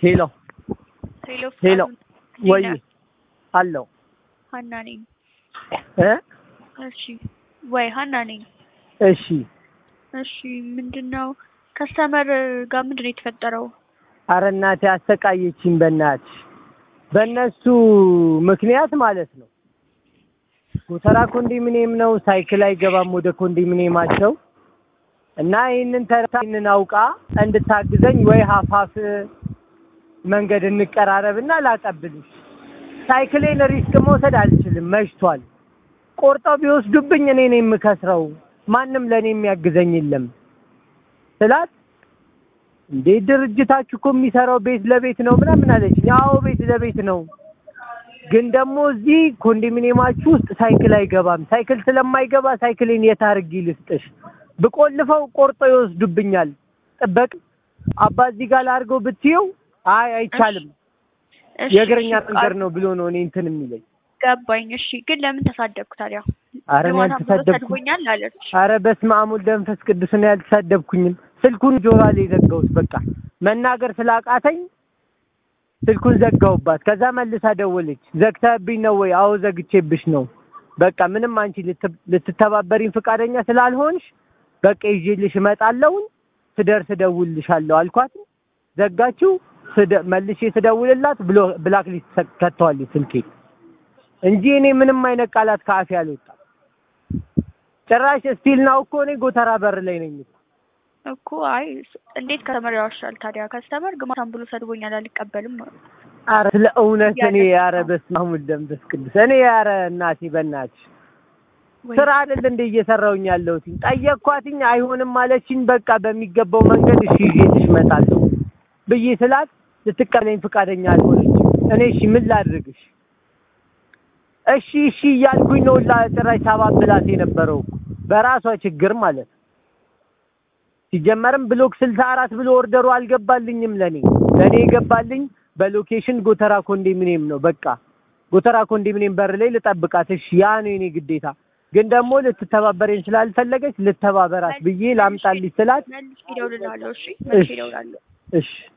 ሄሎ ሄሎ ሄሎ ፍቃዱ፣ ወይ እንዴት ነህ? አለው ሀና ነኝ። እ እሺ ወይ ሀና ነኝ። እሺ እሺ ምንድን ነው ከስተመር ጋር ምንድን ነው የተፈጠረው? አረ እናቴ አሰቃየችኝ በእናትሽ በእነሱ ምክንያት ማለት ነው ጎተራ ኮንዶሚኒየም ነው ሳይክል አይገባም ወደ ኮንዶሚኒየማቸው እና ይህንን ተረታ ይህንን አውቃ እንድታግዘኝ ወይ ሀፋፍ መንገድ እንቀራረብና ላቀብልሽ ሳይክሌን ሪስክ መውሰድ አልችልም መሽቷል ቆርጠው ቢወስዱብኝ እኔ ነኝ የምከስረው ማንም ለእኔ የሚያግዘኝ የለም ስላት እንዴ ድርጅታችሁ እኮ የሚሰራው ቤት ለቤት ነው ምናምን አለችኝ። አዎ ቤት ለቤት ነው፣ ግን ደግሞ እዚህ ኮንዶሚኒየማችሁ ውስጥ ሳይክል አይገባም። ሳይክል ስለማይገባ ሳይክሌን የት አድርጌ ልስጥሽ? ብቆልፈው ቆርጦ ይወስዱብኛል። ጥበቅ አባ እዚህ ጋር ላድርገው ብትይው አይ አይቻልም፣ እሺ፣ የእግረኛ እሺ፣ መንገድ ነው ብሎ ነው እኔ እንትን የሚለኝ። ገባኝ። እሺ ግን ለምን ተሳደብኩ ታዲያ? አረ እኔ ልማታም ብሎ አልተሳደብኩም። ሰድቦኛል አለች። አረ በስመ አብ ወወልድ ወመንፈስ ቅዱስ እኔ አልተሳደብኩኝም። ስልኩን ጆሮ ላይ ዘጋሁት። በቃ መናገር ስላቃተኝ ስልኩን ዘጋሁባት። ከዛ መልሳ ደወለች። ዘግተህብኝ ነው ወይ? አዎ ዘግቼብሽ ነው። በቃ ምንም አንቺ ልት- ልትተባበሪኝ ፈቃደኛ ስላልሆንሽ በቃ ይዤልሽ እመጣለሁ፣ ስደርስ እደውልልሻለሁ አልኳት። ዘጋችው። ስደ- መልሼ ስደውልላት ብሎ ብላክ ሊስት ከተዋለች ስልኬ እንጂ እኔ ምንም አይነት ቃላት ከአፌ አልወጣም። ጭራሽ ስቲል ናው እኮ እኔ ጎተራ በር ላይ ነኝ እኮ። እኮ አይ እንዴት ከስተመር ያዋሻል ታዲያ? ከስተመር ግማታም ብሎ ሰድቦኛል አልቀበልም ነው። አረ ስለ እውነት እኔ እያለች ያረ ነው። በስመ አብ ወወልድ ወመንፈስ ቅዱስ እኔ ያረ እናቴ በእናትሽ ወይ ስራ አይደል እንደ እየሰራሁኝ ያለሁት ጠየቅኳትኝ አይሆንም አለችኝ በቃ በሚገባው መንገድ እሺ ይዤልሽ እመጣለሁ ብዬ ስላት ልትቀበለኝ ፈቃደኛ አልሆነችም እኔ እሺ ምን ላድርግሽ እሺ እሺ እያልኩኝ ነው ላ ጭራሽ ሳባብላት የነበረው እኮ በራሷ ችግር ማለት ነው ሲጀመርም ብሎክ ስልሳ አራት ብሎ ኦርደሩ አልገባልኝም ለኔ ለኔ የገባልኝ በሎኬሽን ጎተራ ኮንዶሚኒየም ነው በቃ ጎተራ ኮንዶሚኒየም በር ላይ ልጠብቃት እሺ ያ ነው የኔ ግዴታ ግን ደግሞ ልትተባበረኝ ስላልፈለገች ልተባበራት ብዬ ላምጣልሽ ስላት መልሼ እደውልልሃለሁ። እሺ እሺ መልሼ እደውላለሁ። እሺ